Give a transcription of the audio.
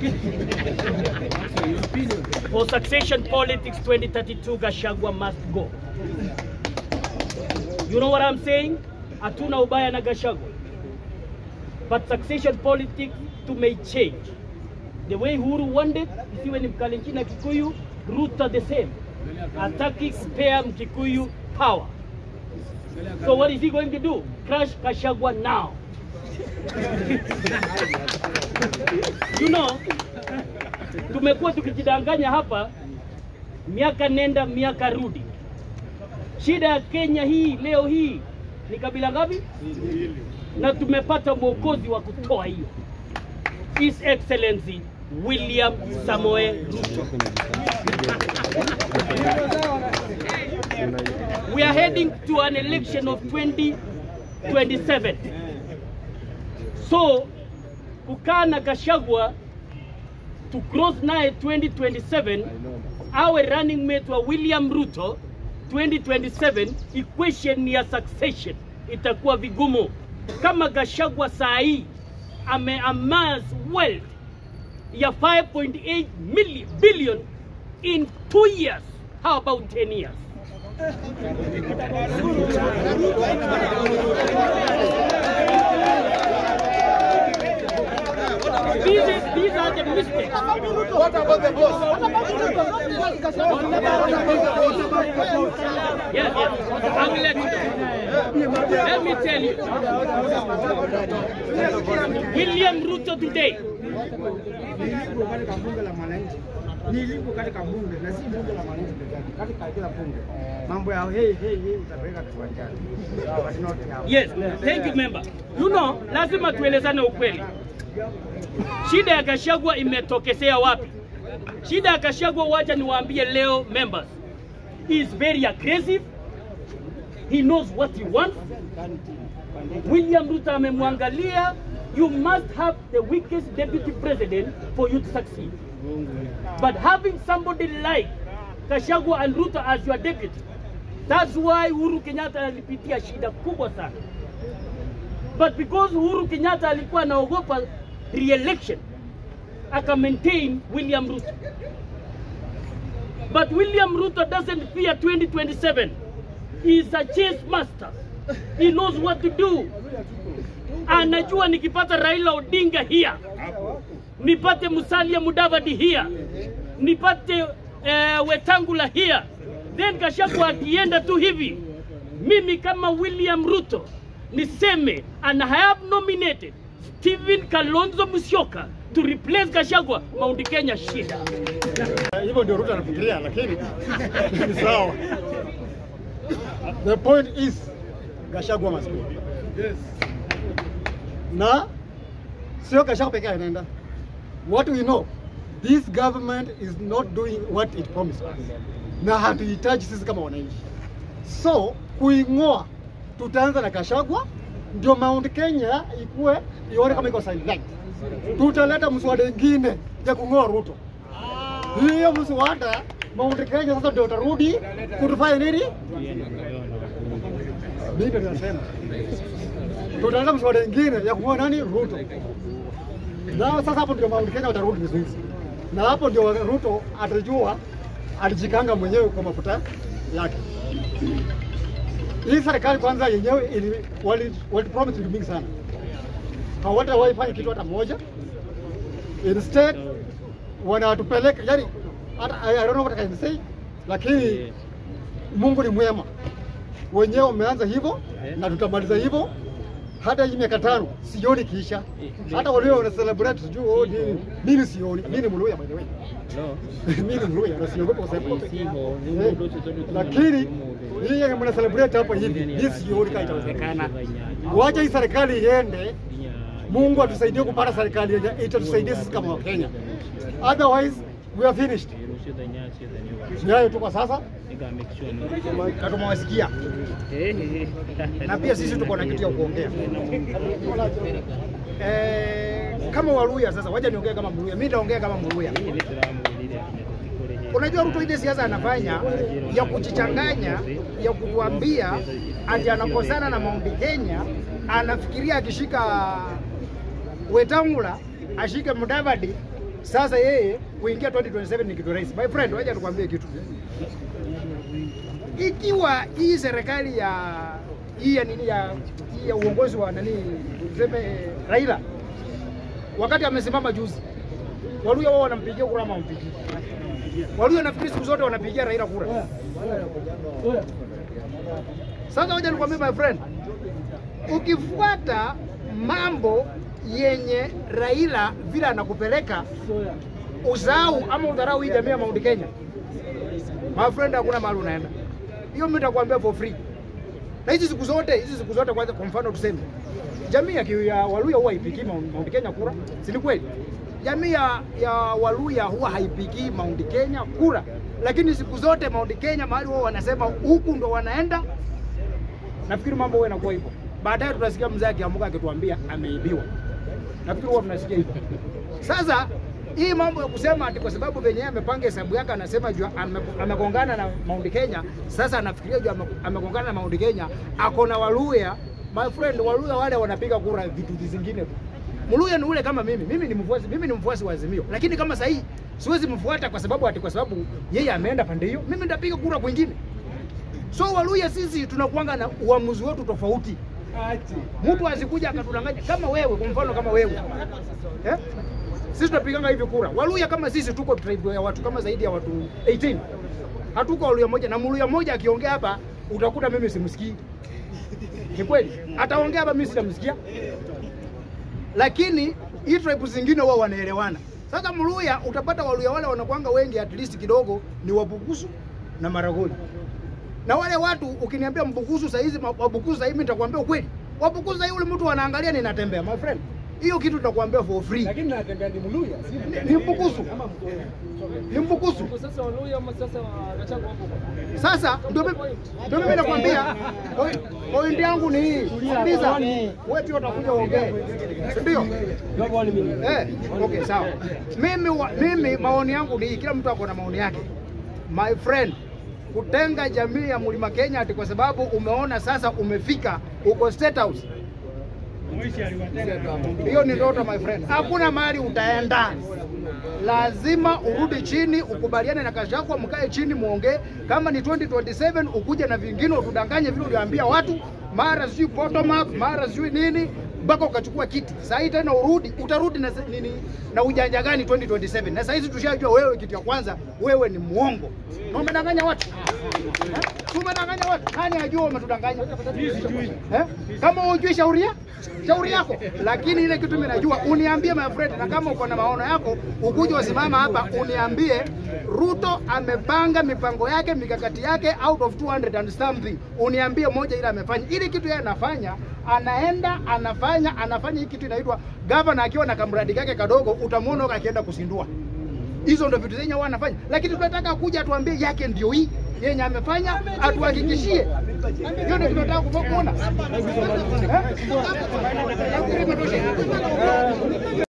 For succession politics 2032, Gashagwa must go. You know what I'm saying? Hatuna ubaya na Gashagwa. But succession politics to may change. The way Uhuru wanted, isiwe ni Mkalenjin na Kikuyu, Ruto the same. Hataki spare Mkikuyu power. So what is he going to do? Crush Gashagwa now. you know, tumekuwa tukijidanganya hapa miaka nenda miaka rudi. Shida ya Kenya hii leo hii ni kabila ngapi? Na tumepata mwokozi wa kutoa hiyo, His Excellency William Samoe Ruto. We are heading to an election of 2027. So kukaa na Gachagua to cross naye 2027 awe running mate wa William Ruto 2027, equation ya succession itakuwa vigumu. Kama Gachagua saa hii ame amass wealth ya 5.8 million billion in 2 years, how about 10 years? These, are- these are the mistakes. What about the boss? Yes, yes. I will let you know. Let me tell you. William Ruto today, nilipo katika bunge la mwananchi, nilipo katika bunge na si bunge la mwananchi peke yake, katika kila bunge mambo ya hey hey hey utapeleka kiwanjani, but not now. yes, thank you member. You know, lazima tuelezane ukweli. Shida ya Gachagua imetokesea wapi? Shida ya Gachagua, wacha niwaambie leo members, he is very aggressive. He knows what he wants. William Ruto amemwangalia, you must have the weakest deputy president for you to succeed. But having somebody like Gachagua and Ruto as your deputy, that's why Uhuru Kenyatta alipitia shida kubwa sana. But because Uhuru Kenyatta alikuwa anaogopa re-election, aka maintain William Ruto. But William Ruto doesn't fear 2027. He is a chess master. He knows what to do. Anajua nikipata Raila Odinga here, nipate Musalia Mudavadi here, nipate uh, Wetangula here, then Gachagua akienda tu hivi, mimi kama William Ruto niseme and I have nominated Stephen Kalonzo Musyoka to replace Gachagua, Mount Kenya shida. hivyo ndio Ruto anafikiria, lakini ni sawa. The point is Gachagua must go. Yes. Na sio Gachagua pekee anaenda. What we know, this government is not doing what it promised us, na hatuhitaji sisi kama wananchi. So kuing'oa, tutaanza na Gachagua ndio Mount Kenya ikuwe ione kama iko silent. Tutaleta mswada ingine ya kung'oa Ruto hiyo mswada Mount Kenya sasa ndio utarudi kutufanya nini? Mimi ndio nasema tutaanza mswada ingine ya kung'oa nani? Ruto. Na sasa hapo ndio Mount Kenya utarudi vizuri, na hapo ndio Ruto atajua alijikanga mwenyewe kwa mafuta yake. Hii serikali kwanza yenyewe ili wali, wali promise vitu mingi sana, hawatawahi fanya kitu hata moja. Instead wanatupeleka yani, hata I I don't know what I can say, lakini Mungu ni mwema, wenyewe wameanza hivyo na tutamaliza hivyo. Hata hii miaka tano sioni kiisha, hata walio wana celebrate sijui oh, nini mimi sioni. Mimi ni Mluya by the way, mimi ni Mluya na siogopa kusema Eh, lakini hii yenye mna celebrate hapa hivi, mimi sioni kama itawezekana. Wacha hii serikali iende, Mungu atusaidie kupata serikali yenye itatusaidia sisi kama Wakenya, otherwise we are finished. Ni hayo tu kwa sasa. Na tumewasikia na pia sisi tuko na kitu ya kuongea. Eh, kama Waluya sasa, wacha niongee kama Mluya. Mimi nitaongea kama Mluya. Unajua Ruto ile siasa anafanya ya kujichanganya, ya kutuambia ati anakosana na Mount Kenya, anafikiria akishika Wetangula ashike Mudavadi Sasa yeye kuingia 2027 ni kitu rahisi. My friend, wacha nikwambie kitu. Ikiwa hii serikali ya hii ya nini ya hii ya uongozi wa nani tuseme Raila wakati amesimama juzi, Waluya wao wanampigia kura ama wampigii? Waluya nafikiri siku zote wanapigia Raila kura. Sasa wacha nikwambie my friend, ukifuata mambo yenye Raila vile anakupeleka usahau ama udharau hii jamii ya Mount Kenya, my friend, hakuna mahali unaenda. Hiyo mimi nitakwambia for free. Na hizi siku zote hizi siku zote, kwanza kwa mfano tuseme jamii ya, ki- ya Waluya huwa haipigii Mount Mount Kenya kura, si ni kweli? Jamii ya, ya Waluya huwa haipigii Mount Kenya kura, lakini siku zote Mount Kenya mahali wao wanasema huku ndo wanaenda nafikiri mambo huwa yanakuwa hivyo. Baadaye tutasikia mzee akiamuka akituambia ameibiwa. Nafikiri huwa tunasikia hivyo. Sasa hii mambo ya kusema ati kwa sababu venye yeye amepanga hesabu yake anasema juu ame- amegongana na Mount Kenya, sasa anafikiria juu ame- amegongana na Mount Kenya, ako na Waluya. My friend, Waluya wale wanapiga kura vitu zingine tu. Mluya ni ule kama mimi. Mimi ni mfuasi, mimi ni mfuasi wa Azimio. Lakini kama sahii siwezi mfuata kwa sababu ati kwa sababu yeye ameenda pande hiyo, mimi nitapiga kura kwingine. So Waluya sisi tunakuanga na uamuzi wetu tofauti. Mtu asikuja akatudanganya kama wewe, kwa mfano kama wewe eh? Sisi tunapiganga hivi kura. Waluya kama sisi tuko tribe ya watu kama zaidi ya watu 18. Hatuko Waluya moja na Mluya moja akiongea hapa utakuta mimi simsikii. Ni kweli. Ataongea hapa mimi sitamsikia. Lakini hii tribe zingine wao wanaelewana. Sasa Mluya utapata Waluya wale wanakuanga wengi at least kidogo ni Wabukusu na Maragoli na wale watu ukiniambia Mbukusu saa hizi Wabukusu saa hizi mimi nitakwambia ukweli. Wabukusu saa hizi yule mtu anaangalia ninatembea my friend. Hiyo kitu nitakwambia for free. Lakini natembea ni Mluya, si Ni- Ni Mbukusu. Ni Mbukusu. Sasa Waluya ama sasa Gachagua hapo. Sasa ndio mimi ndio mimi nakwambia point- point yangu ni hii. Sikiliza. Wewe pia utakuja uongee. Si ndio? Eh, okay sawa. Mimi wa, mimi maoni yangu ni hii, kila mtu ako na maoni yake. My friend, kutenga jamii ya Mlima Kenya ati kwa sababu umeona sasa umefika uko State House. Hiyo ni ndoto my friend. Hakuna mahali utaenda. Lazima urudi chini ukubaliane na Gachagua, mkae chini muongee. Kama ni 2027 ukuje na vingine utudanganye vile uliambia watu, mara sijui bottom up, mara sijui nini mpaka ukachukua kiti. Saa hii tena urudi, utarudi na se- nini na ujanja gani 2027? Na saa hizi tushajua wewe, kitu ya kwanza wewe ni muongo na umedanganya watu eh? Si umedanganya watu. Nani ajua umetudanganya eh? Kama hujui shauri ya shauri yako, lakini ile kitu mimi najua, uniambie my friend, na kama uko na maono yako ukuje usimama hapa uniambie Ruto amepanga mipango yake mikakati yake out of 200 and something, uniambie moja ile amefanya. Ili kitu yeye anafanya, anaenda anafanya anafanya hii kitu inaitwa governor akiwa na kamradi kake kadogo, utamwona huko akienda kusindua hizo ndo vitu zenye huwa anafanya, lakini tunataka kuja atuambie yake ndio hii yenye amefanya, atuhakikishie. Hiyo ndio tunataka kuona. Eh? Nafikiri imetosha.